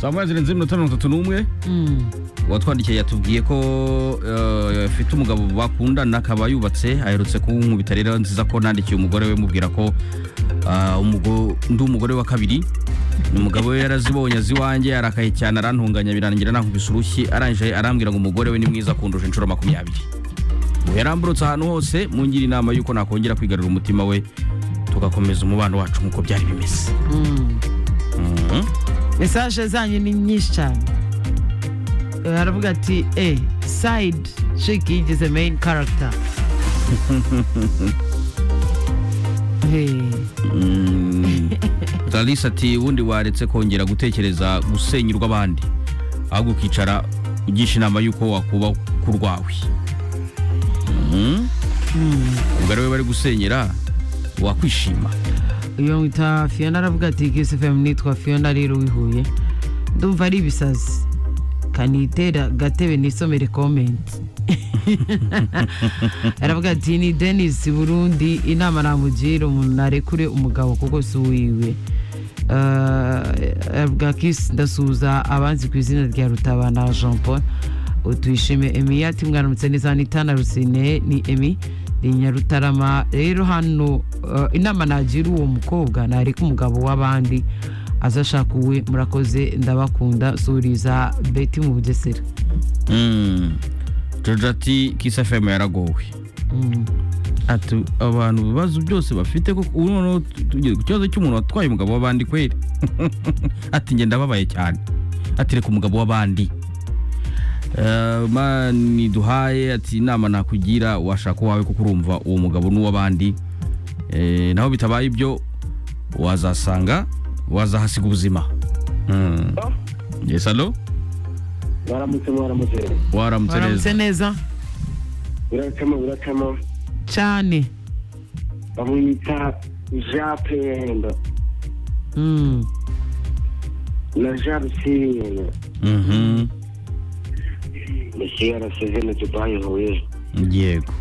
saa moya zirenze iminota mirongo itatu n'umwe uwatwandikiye yatubwiye ko eh, afite umugabo bakundana akaba yubatse aherutse kunkubita rero nziza ko nandikiye umugore we mubwira ko ah, umugo- ndi umugore wa kabiri umugabo we yarazibonye aziwanjye arakaye cyane arantunganya birangira nankubise urushyi arangije arambwira ngo umugore we ni mwiza kundusha inshuro makumyabiri ubu yaramburutse ahantu hose mungira inama y'uko nakongera kwigarura umutima we tugakomeza umubano wacu nk'uko byari bimeze Mhm. mesaje zanyu ni nyinshi cyane aravuga ati e side shiki yigeze main character Hey. Mm. Clarisse ati ubundi waretse kongera gutekereza gusenyurwa abandi ahubwo ukicara ugisha inama y'uko wakuba ku rwawe Mhm. umugore we bari gusenyera wakwishima uyu mwita fiona aravuga ati kisi fm nitwa fiona rero wihuye ndumva ari ibisazi kanitera gatebe nisomere komenti aravuga ati ni denis burundi inama namugira umuntu narekure umugabo kuko si uwiwe Eh, aravuga kisi ndasuhuza abanzi ku izina rya rutabana jean paul utwishime emi ati mwaramutse neza ni tana rusine ni emi ni nyarutarama rero hano eh, inama nagira uwo mukobwa nareka umugabo w'abandi azashaka uwe murakoze ndabakunda suriza beti mu bugesera Mm. George ati kisi fm yaragowe Mm. ati abantu ibibazo byose bafite koko ubu noneho tugeze ku kibazo cy'umuntu watwaye umugabo w'abandi kweri ati njye ndababaye cyane ati reka umugabo w'abandi Eh, mani duhaye ati inama nakugira washaka uwawe kuko urumva uwo mugabo n'uw'abandi Eh, naho bitabaye ibyo wazasanga wazahasiga ubuzima Mm. yes alo baramutse baramutse waramutse neza baramutse neza biracamo biracamo cyane bamwita jean pendo Mm. na jean rusine Mhm. mesiya arasezerano dubayi huye yego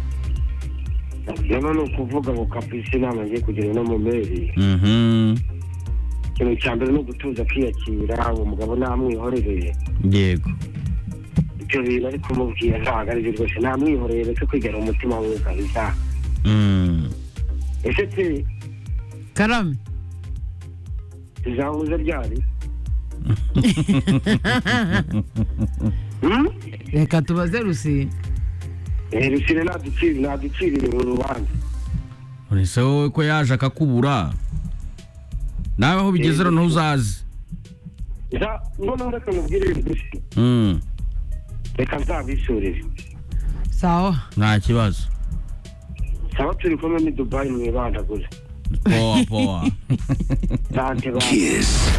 rero ni ukuvuga ngo kapisi inama ngiye kugira no mu mezi Mhm. ikintu cya mbere ni ugutuza kwiyakira uwo mugabo ntamwihorere yego ibyo bintu ari kumubwira ntabwo ari byo rwose ntamwihorere reka kwigara umutima we kabisa Mm. ese se karame tuzahuza ryari reka tubaze rusine rusine ntaducirire uru rubanza ese wowe ko yaje akakubura nawe aho bigeze noneho uzazi Nza- noneho reka mubwire gusa Mm, reka nzabisurire sawa nta kibazo saba turi kumwe ni dubayi mwibanda gusa powa powa sante ba Kiss